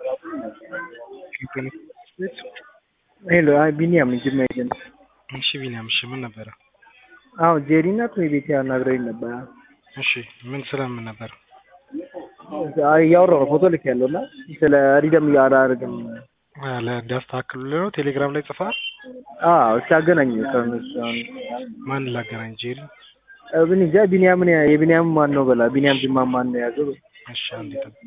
ሄሎ አይ ቢኒያም ነኝ ጅማ ኤጀንት። እሺ ቢኒያም፣ እሺ ምን ነበረ? አዎ ጄሪ ናት ወይ ቤቴ አናግረውኝ ነበረ። እሺ ምን ስለምን ነበር? አይ እያወራሁ ነው ፎቶ ልክ ያለው እና ስለ ሪደም አላደርግም። ለዳስተካክሉልህ ነው ቴሌግራም ላይ ጽፈሃል? አዎ እስኪ አገናኝ ከእነሱ አሁን ማን ላገናኝ? ጄሪ ምን እንጃ ቢኒያምን የቢኒያም ማን ነው በላ ቢኒያም ጅማ ማን ነው የያዘው? እሺ አንዴ ጠብቅ።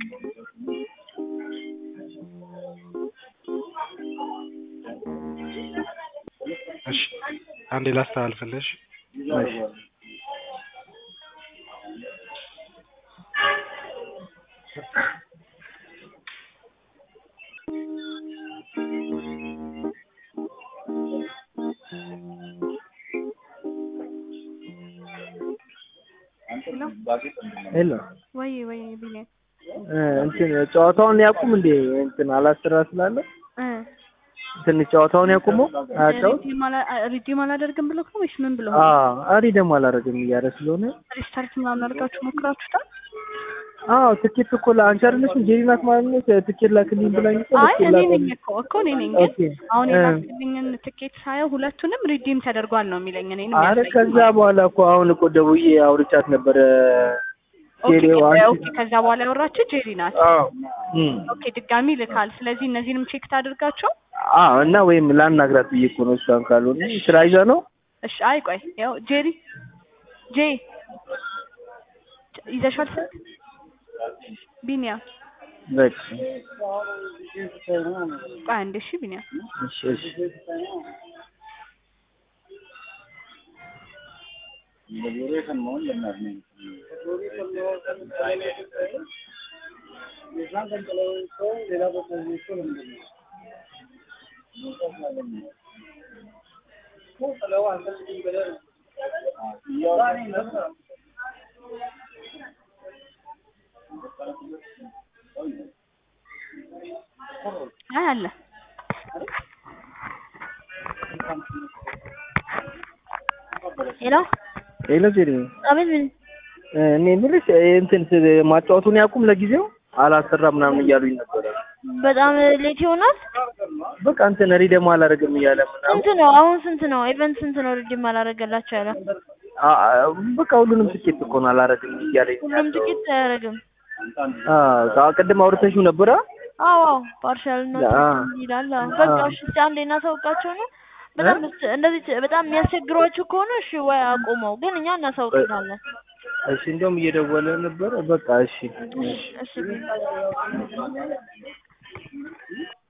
እሺ አንዴ ላስተላልፍልሽ። እሺ ሄሎ ወይ ወይ ቢኔ እንትን ጨዋታውን ያቁም እንዴ እንትን አላስራ ስላለ እ ትንሽ ጨዋታውን ያቁመው አያጫውት ሪዲም አላደርግም ብሎ ነው ወይስ ምን ብሎ አዎ አሪ ደግሞ አላደርግም እያለ ስለሆነ ሪስታርት ምናምን አድርጋችሁ ሞክራችሁታል? አዎ ትኬት እኮ ለአንቺ አይደለሽም ጄሪ ናት ማለት ነው ትኬት ላክልኝ ብላኝ እኮ አይ ልኬ እኔ ላከልኝ። ነኝ እኮ እኮ እኔ ነኝ ግን ኦኬ አሁን እ የላክልኝን ትኬት ሳየው ሁለቱንም ሪዲም ተደርጓል ነው የሚለኝ እኔን አረ የሚያሳይ ከዛ በኋላ እኮ አሁን እኮ ደውዬ አውርቻት ነበረ ኦኬ ጄሪው ኦኬ አንቺ ከዛ በኋላ ያወራችሁ ጄሪ ናት አዎ እም ኦኬ ድጋሚ ልካል ስለዚህ እነዚህንም ቼክ ታድርጋቸው አዎ እና ወይም ላናግራት ብዬ እኮ ነው እሷን ካልሆነ ስራ ይዛ ነው እሺ አይ ቆይ ያው ጄሪ ጄ ይዘሻል ስልክ ቢኒያ በቃ ቆይ አንዴ እሺ ቢኒያ እሺ እሺ አይ አለ ሄሎ ሄሎ ጄሪ አቤት ምን እ እኔ የምልሽ እ እንትን ስ- ማጫወቱን ያቁም ለጊዜው አላሰራ ምናምን እያሉኝ ነበረ በጣም ሌት ይሆናል በቃ እንትን ሪደም አላደርግም እያለ ምናምን ስንት ነው አሁን ስንት ነው ኢቨንት ስንት ነው ሪዲም አላደረገላቸው ያለ አ- አ- በቃ ሁሉንም ትኬት እኮ ነው አላደርግም እያለኝ ሁሉም ያለው። ጥቂት አያደርግም አዎ ቅድም አውርተሽው ነበረ አዎ አዎ ፓርሻል ነው አ ይላል አዎ። በቃ እሺ እስኪ አንዴ እናሳውቃቸው ነው በጣም እስ- እንደዚህ በጣም የሚያስቸግሯችሁ ከሆነ እሺ ወይ አቁመው ግን እኛ እናሳውቅናለን እሺ እንደውም እየደወለ ነበረ በቃ እሺ እሺ